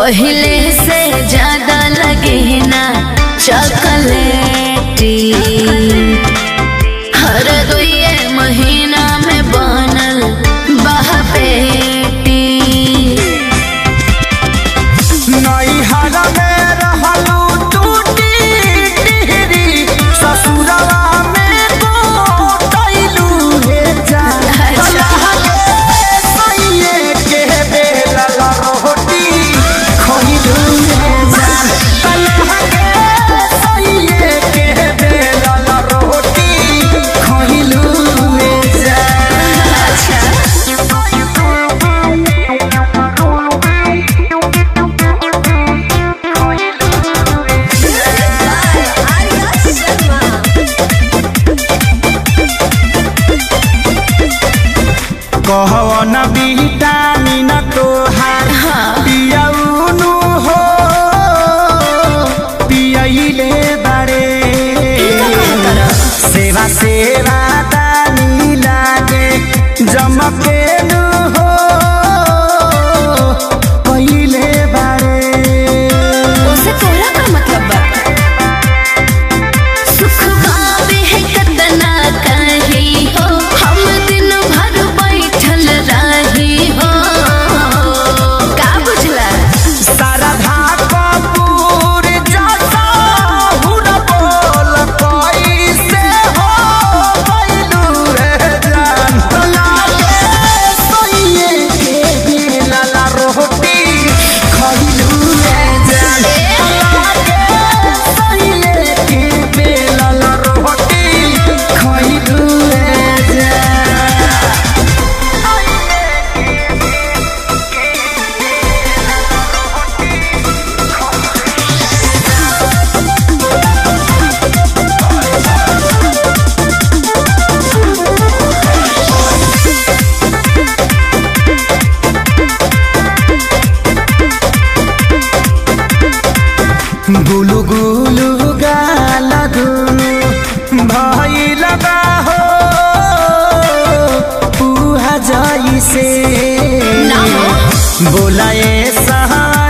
पहले से ज्यादा लगे ना चॉकलेटी हर दुए महीना में बनल बहपेटी नैहर में रहलू टूटी टिहरी ससुरवा में गोटैलू हे जान अच्छा। सैये के बेलल रोटी खइलू हे जान कलह के सैये के बेलल रोटी खइलू हे जान कहवन विटामिन तोहार पियौनु हो पियैले बारे सेवा सेवा दानी लागे जमकेनु हो पहिले बारे उसे तोरा का मतलब बा सुख पावे है कतना कही हो हम दिन भर बैठल रही हो का बुझला शारदा कपूर जैसा हुन बोल कैसे हो गइलू रे जान लागे सैये के बेलल रोटी खइलू रे जान लागे सैये के बेलल रोटी खइलू रे जान गुलु गुलु गाल दुनु भइल बा हो पुहा जइसे ना हो। बोलाए सहा